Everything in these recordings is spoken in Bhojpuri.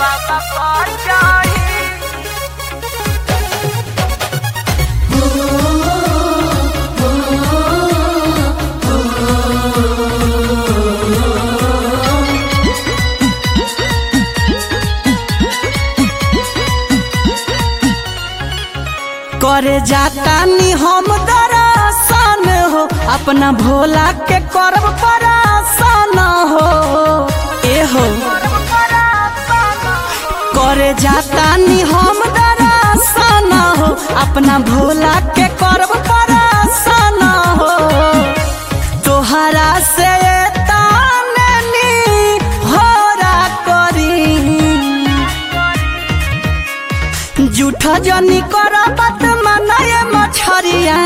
बाबा पर चढ़ी करे जाता नी हम दरासान हो अपना भोला के करब परासान हो ए हो करे जाता नी हम दरासान हो अपना भोला के करब परासान हो तोहरा से ताने नी होरा करी जूठा जनी कर बात मनाय मछरिया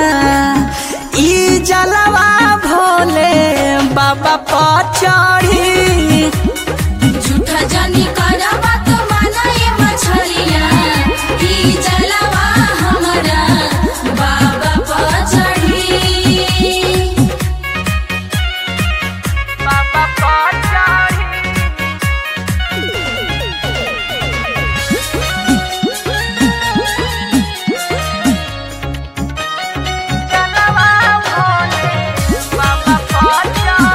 ई जलवा भोले बाबा पर चढ़ी झूठा जानी करबा तो मानाए मछलिया ई जलवा हमरा बाबा पर चढ़ी बाबा पर चढ़ी जलवा भोले बाबा पर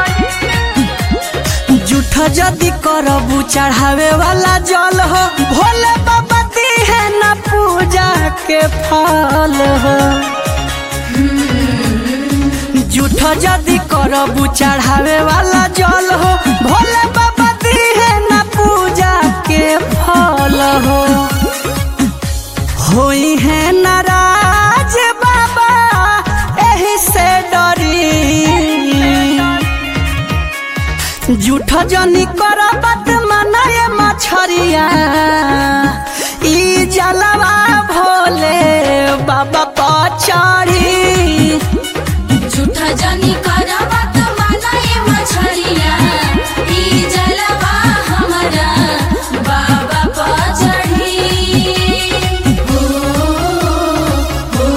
चढ़ी जूठा जदी करबू चढ़ावे वाला जल हो भोले बाबा दी है ना पूजा के फल हो जूठा जदी करबू चढ़ावे वाला जल हो भोले बाबा दी है ना पूजा के फल हो होई है नाराज बाबा एही से डरी जूठा जनी कर बात मनाए मछरिया ई जलवा भोले बाबा पर चढ़ी झूठा जानी करबा तो मानाए मछलिया ई जलवा हमरा बाबा पर चढ़ी हो हो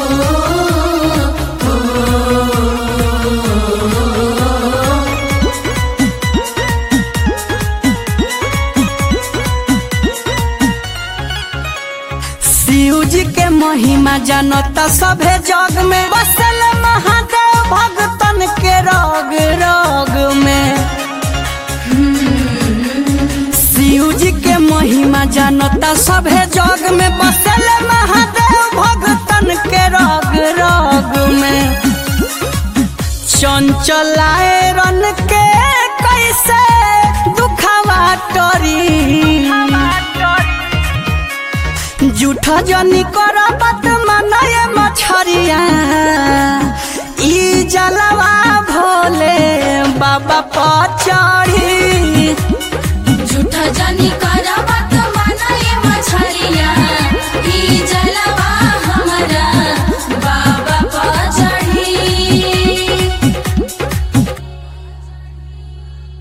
शिव जी के महिमा जानता सभे जग में बसल महादेव भगतन के रोग रोग में शिव जी के महिमा जानता सभे जग में बसल महादेव भगतन के रोग रोग में चंचलाए रन के कैसे दुखावा टरी जूठा जनी कर